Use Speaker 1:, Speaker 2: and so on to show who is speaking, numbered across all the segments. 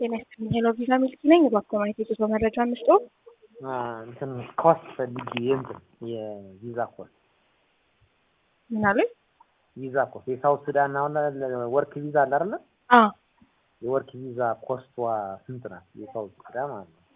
Speaker 1: ጤና ይስጥልኝ። ሄሎ ቪዛ ሚልክ ነኝ። እባክዎ ማየት የጉዞ መረጃ እንስጦ።
Speaker 2: እንትን ኮስት ፈልጌ የእንትን የቪዛ ኮስት
Speaker 1: ምን አሉኝ?
Speaker 2: ቪዛ ኮስት የሳውት ሱዳን አሁን ወርክ ቪዛ አለ አይደለ?
Speaker 1: አዎ
Speaker 2: የወርክ ቪዛ ኮስቷ ስንት ናት? የሳውት ሱዳን ማለት ነው።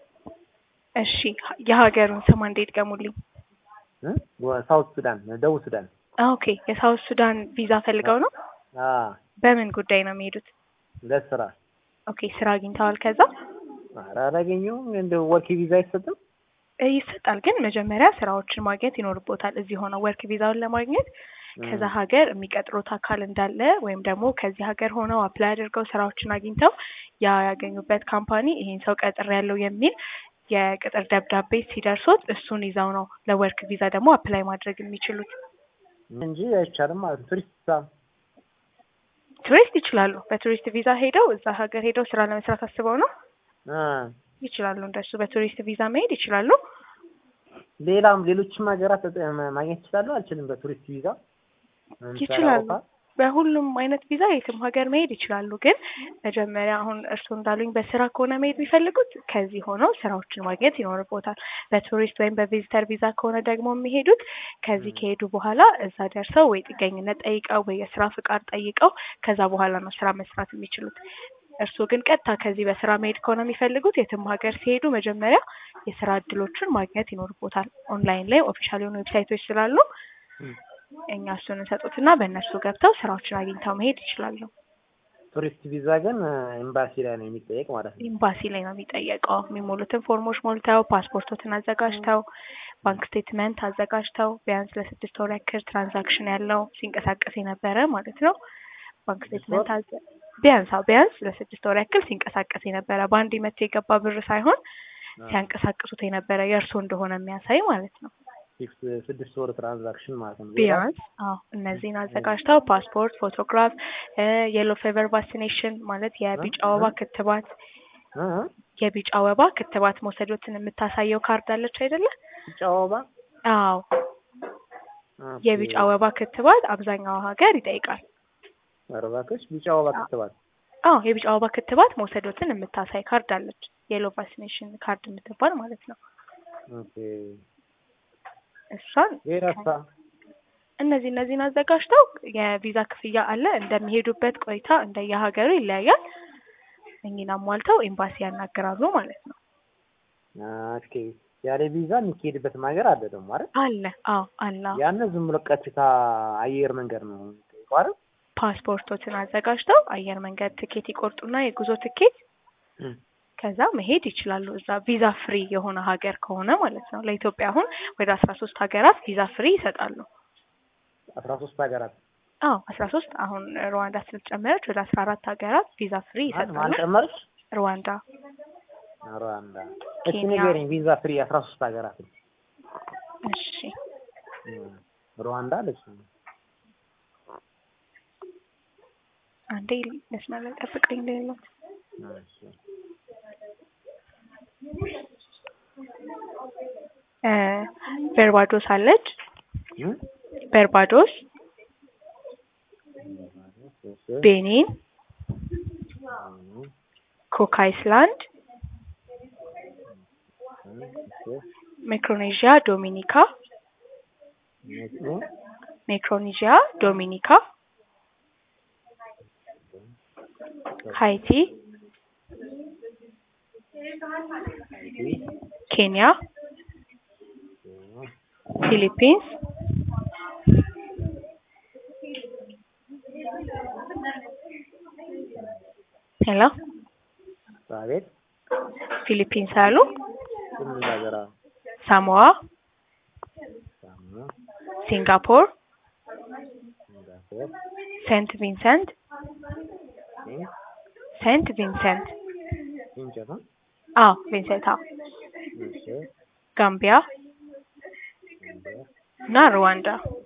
Speaker 1: እሺ የሀገሩን ስም አንዴ ይድገሙልኝ።
Speaker 2: እ? ሳውት ሱዳን ደቡብ ሱዳን።
Speaker 1: ኦኬ የሳውት ሱዳን ቪዛ ፈልገው ነው?
Speaker 2: አ
Speaker 1: በምን ጉዳይ ነው የሚሄዱት?
Speaker 2: ለስራ
Speaker 1: ኦኬ ስራ አግኝተዋል? ከዛ
Speaker 2: ኧረ አላገኘሁም። እንደ ወርክ ቪዛ አይሰጥም?
Speaker 1: እ ይሰጣል፣ ግን መጀመሪያ ስራዎችን ማግኘት ይኖርቦታል። እዚህ ሆነው ወርክ ቪዛውን ለማግኘት ከዛ ሀገር የሚቀጥሩት አካል እንዳለ ወይም ደግሞ ከዚህ ሀገር ሆነው አፕላይ አድርገው ስራዎችን አግኝተው ያ ያገኙበት ካምፓኒ ይሄን ሰው ቀጥር ያለው የሚል የቅጥር ደብዳቤ ሲደርሶት እሱን ይዘው ነው ለወርክ ቪዛ ደግሞ አፕላይ ማድረግ የሚችሉት።
Speaker 2: እንጂ አይቻልም ማለት ነው። ቱሪስት ቪዛ
Speaker 1: ቱሪስት ይችላሉ። በቱሪስት ቪዛ ሄደው እዛ ሀገር ሄደው ስራ ለመስራት አስበው ነው
Speaker 2: አ
Speaker 1: ይችላሉ። እንደሱ በቱሪስት ቪዛ መሄድ ይችላሉ።
Speaker 2: ሌላም ሌሎችም ሀገራት ተጠ- ማግኘት ይችላሉ። አልችልም በቱሪስት ቪዛ ለምሳሌ
Speaker 1: ይችላሉ።
Speaker 2: አውሮፓ?
Speaker 1: በሁሉም አይነት ቪዛ የትም ሀገር መሄድ ይችላሉ። ግን መጀመሪያ አሁን እርስዎ እንዳሉኝ በስራ ከሆነ መሄድ የሚፈልጉት ከዚህ ሆነው ስራዎችን ማግኘት ይኖርቦታል። በቱሪስት ወይም በቪዚተር ቪዛ ከሆነ ደግሞ የሚሄዱት ከዚህ ከሄዱ በኋላ እዛ ደርሰው ወይ ጥገኝነት ጠይቀው ወይ የስራ ፍቃድ ጠይቀው ከዛ በኋላ ነው ስራ መስራት የሚችሉት። እርስዎ ግን ቀጥታ ከዚህ በስራ መሄድ ከሆነ የሚፈልጉት የትም ሀገር ሲሄዱ መጀመሪያ የስራ እድሎችን ማግኘት ይኖርቦታል። ኦንላይን ላይ ኦፊሻል የሆኑ ዌብሳይቶች ስላሉ
Speaker 2: እም።
Speaker 1: እኛ እሱን እንሰጡትና በእነሱ ገብተው ስራዎችን አግኝተው መሄድ ይችላሉ።
Speaker 2: ቱሪስት ቪዛ ግን ኤምባሲ ላይ ነው የሚጠየቅ ማለት ነው።
Speaker 1: ኤምባሲ ላይ ነው የሚጠየቀው። የሚሞሉትን ፎርሞች ሞልተው ፓስፖርቶትን አዘጋጅተው ባንክ ስቴትመንት አዘጋጅተው ቢያንስ ለስድስት ወር ያክል ትራንዛክሽን ያለው ሲንቀሳቀስ የነበረ ማለት ነው። ባንክ ስቴትመንት አዘ ቢያንስ አዎ ቢያንስ ለስድስት ወር ያክል ሲንቀሳቀስ የነበረ በአንድ መቶ የገባ ብር ሳይሆን ሲያንቀሳቅሱት የነበረ የእርሶ እንደሆነ የሚያሳይ ማለት ነው።
Speaker 2: ሲክስ ስድስት ወር ትራንዛክሽን ማለት ነው።
Speaker 1: ቢያንስ አዎ እነዚህን አዘጋጅተው ፓስፖርት፣ ፎቶግራፍ፣ የሎ ፌቨር ቫክሲኔሽን ማለት የቢጫ ወባ ክትባት
Speaker 2: እ እ
Speaker 1: የቢጫ ወባ ክትባት መውሰዶትን የምታሳየው ካርድ አለች አይደለ?
Speaker 2: ቢጫ ወባ
Speaker 1: አዎ
Speaker 2: ኦኬ።
Speaker 1: የቢጫ ወባ ክትባት አብዛኛው ሀገር ይጠይቃል።
Speaker 2: ኧረ እባክሽ ቢጫ ወባ ክትባት
Speaker 1: አዎ የቢጫ ወባ ክትባት መውሰዶትን የምታሳይ ካርድ አለች። የሎ ቫክሲኔሽን ካርድ የምትባል ማለት ነው።
Speaker 2: ኦኬ።
Speaker 1: እሷን
Speaker 2: ሌላሳ
Speaker 1: እነዚህ እነዚህን አዘጋጅተው የቪዛ ክፍያ አለ። እንደሚሄዱበት ቆይታ እንደየሀገሩ ይለያያል። እኚህን አሟልተው ኤምባሲ ያናግራሉ ማለት ነው።
Speaker 2: ኦኬ። ያለ ቪዛ የሚካሄድበትም ሀገር አለ ደግሞ አይደል?
Speaker 1: አለ አዎ አለ። አዎ።
Speaker 2: ያን ዝም ብሎ ቀጥታ አየር መንገድ ነው የሚጠይቀው አይደል?
Speaker 1: ፓስፖርቶችን አዘጋጅተው አየር መንገድ ትኬት ይቆርጡና የጉዞ ትኬት
Speaker 2: እም።
Speaker 1: ከዛ መሄድ ይችላሉ። እዛ ቪዛ ፍሪ የሆነ ሀገር ከሆነ ማለት ነው። ለኢትዮጵያ አሁን ወደ አስራ ሶስት ሀገራት ቪዛ ፍሪ ይሰጣሉ።
Speaker 2: አስራ ሶስት ሀገራት
Speaker 1: አዎ አስራ ሶስት አሁን ሩዋንዳ ስለጨመረች ወደ አስራ አራት ሀገራት ቪዛ ፍሪ
Speaker 2: ማን
Speaker 1: ይሰጣሉ።
Speaker 2: ማን ጨመረች?
Speaker 1: ሩዋንዳ
Speaker 2: ሩዋንዳ። እስኪ
Speaker 1: ኬንያ።
Speaker 2: ንገረኝ ቪዛ ፍሪ አስራ ሶስት ሀገራት
Speaker 1: እሺ
Speaker 2: እም። ሩዋንዳ አለች።
Speaker 1: አንዴ መስመር ላይ ጠብቀኝ እንደሌሎት
Speaker 2: እሺ።
Speaker 1: እ በርባዶስ አለች።
Speaker 2: እም?
Speaker 1: በርባዶስ፣
Speaker 2: እሺ።
Speaker 1: ቤኒን፣
Speaker 2: እም።
Speaker 1: ኩክ አይስላንድ፣
Speaker 2: እሺ።
Speaker 1: ሚክሮኔዥያ፣ ዶሚኒካ፣
Speaker 2: እም?
Speaker 1: ሚክሮኔዥያ፣ ዶሚኒካ፣ ሃይቲ፣ ኬንያ፣ ፊሊፒንስ፣ ሄሎ
Speaker 2: አቤት
Speaker 1: ፊሊፒንስ አሉ፣
Speaker 2: ስምንት ሀገራ
Speaker 1: ሳሞዋ፣
Speaker 2: ሳሙና
Speaker 1: ሲንጋፖር፣
Speaker 2: ሲንጋፖር
Speaker 1: ሴንት ቪንሰንት፣
Speaker 2: እም?
Speaker 1: ሴንት ቪንሰንት
Speaker 2: እንጨት ነው።
Speaker 1: አዎ ቪንሰንት አዎ፣
Speaker 2: እሺ።
Speaker 1: ጋምቢያ እና ሩዋንዳ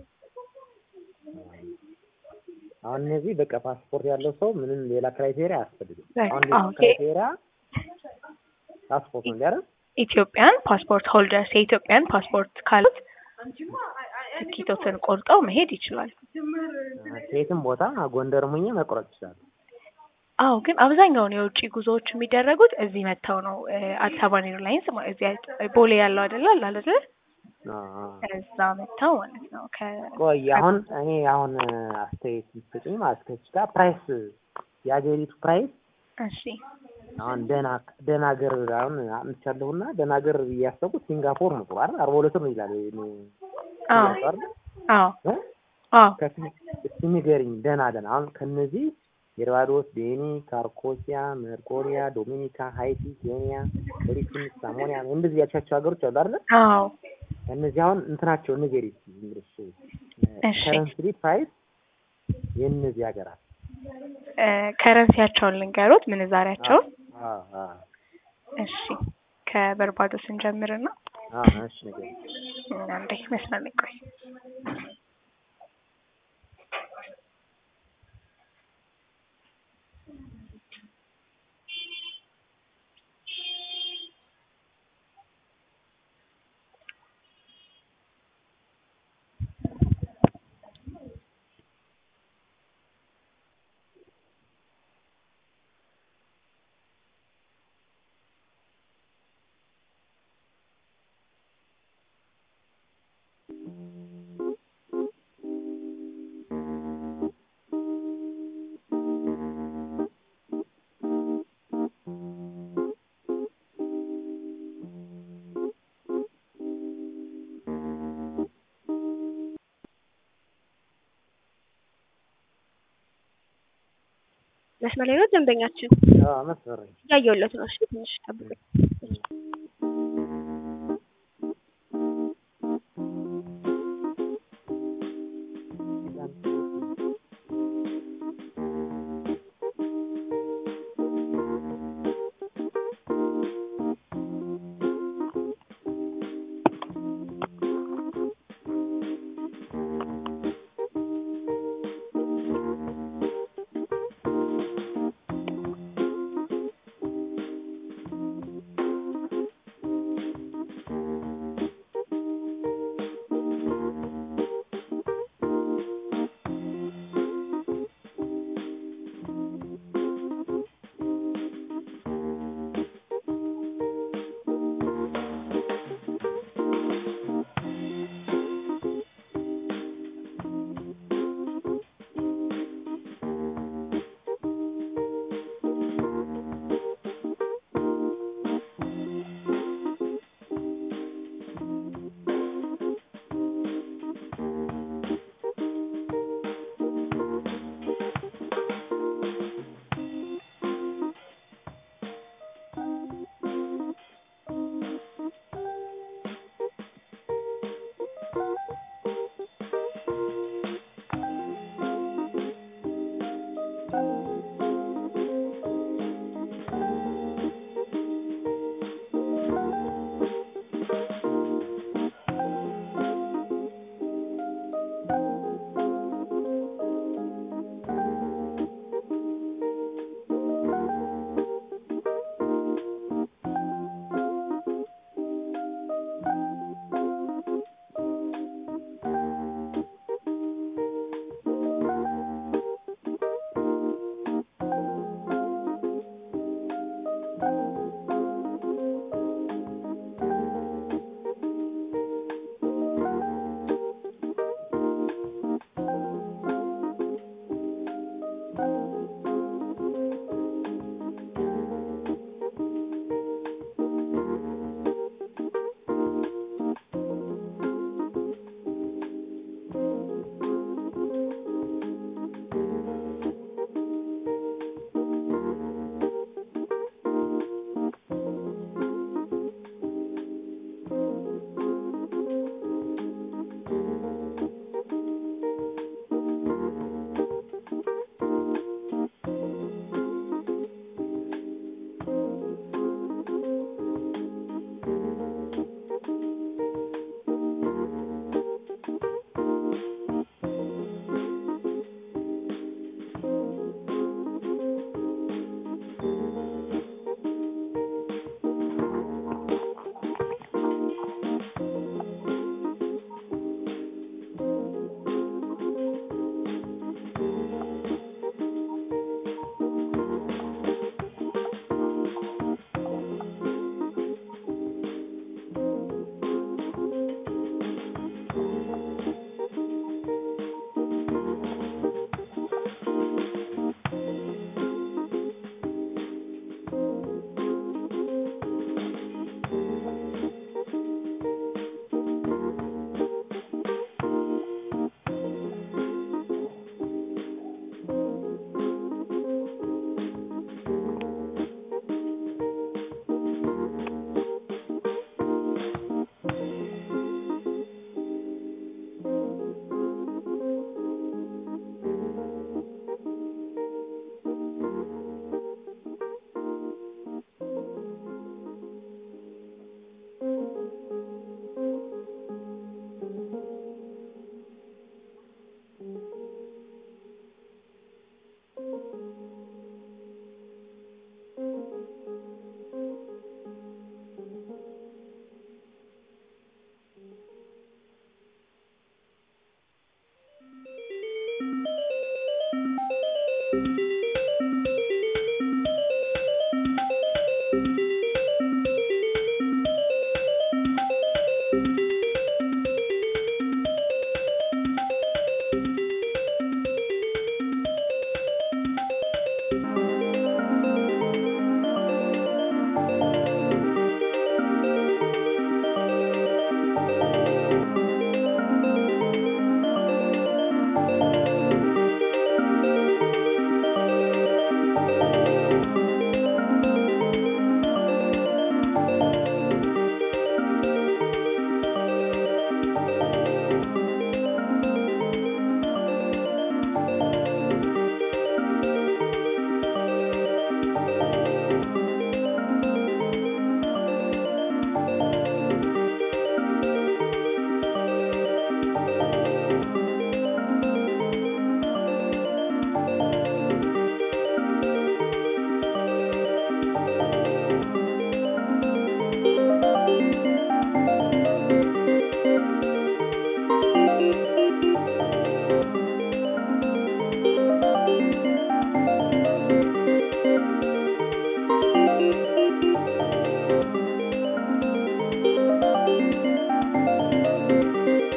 Speaker 2: አሁን እነዚህ በቃ ፓስፖርት ያለው ሰው ምንም ሌላ ክራይቴሪያ አያስፈልግም።
Speaker 1: በቃ
Speaker 2: አሁን
Speaker 1: አዎ፣
Speaker 2: ክራይቴሪያ ፓስፖርት ነው እንዲያረ
Speaker 1: ኢትዮጵያን ፓስፖርት ሆልደርስ የኢትዮጵያን ፓስፖርት ካሉት ትኬቶትን ቆርጠው መሄድ ይችላል።
Speaker 2: ከየትም ቦታ ጎንደር ሙኜ መቁረጥ ይችላል።
Speaker 1: አዎ ግን አብዛኛውን የውጭ ጉዞዎች የሚደረጉት እዚህ መጥተው ነው። አዲስ አበባን ኤርላይንስ ማ- እዚህ ቦሌ ያለው አይደለ አለ አይደለ
Speaker 2: አ አ
Speaker 1: እዛ መጥተው ማለት ነው። ከ
Speaker 2: ቆይ አሁን እኔ አሁን አስተያየት ልትሰጡኝ ማለት ከዚህ ጋር ፕራይስ የሀገሪቱ ፕራይስ
Speaker 1: እሺ
Speaker 2: አሁን ደህና ደህና ሀገር አሁን አምጥቻለሁና ደህና ሀገር እያሰቡት ሲንጋፖር ነው ጥሩ አይደል? አርባ ሁለት ነው ይላል እኔ
Speaker 1: አዎ
Speaker 2: አይደል?
Speaker 1: አዎ
Speaker 2: እ?
Speaker 1: አዎ
Speaker 2: ከፊ- እስኪ ንገሪኝ ደህና ደህና አሁን ከነዚህ የባርባዶስ፣ ቤኒ፣ ካርኮሲያ፣ መርቆሪያ፣ ዶሚኒካ፣ ሃይቲ፣ ኬንያ፣ ሪሲን፣ ሳሞኒያ እንደዚህ ያልሻቸው ሀገሮች አሉ አይደል?
Speaker 1: አዎ
Speaker 2: እነዚህ አሁን እንትናቸው ንገሪ እስኪ ዝም ብለሽ
Speaker 1: እሺ።
Speaker 2: ከረንስሊ ፕራይስ የእነዚህ ሀገራት
Speaker 1: እ፣ ከረንሲያቸውን ልንገሩት ምንዛሪያቸውን።
Speaker 2: አ አ
Speaker 1: እሺ ከበርባዶስ እንጀምርና
Speaker 2: አ እሺ ንገሪ
Speaker 1: አንዴ መስመር ላይ ቆይ።
Speaker 3: መስመር ላይ ነው ደንበኛችን
Speaker 2: አ መስመር
Speaker 3: እያየሁለት ነው። እሺ ትንሽ ጠብቁኝ።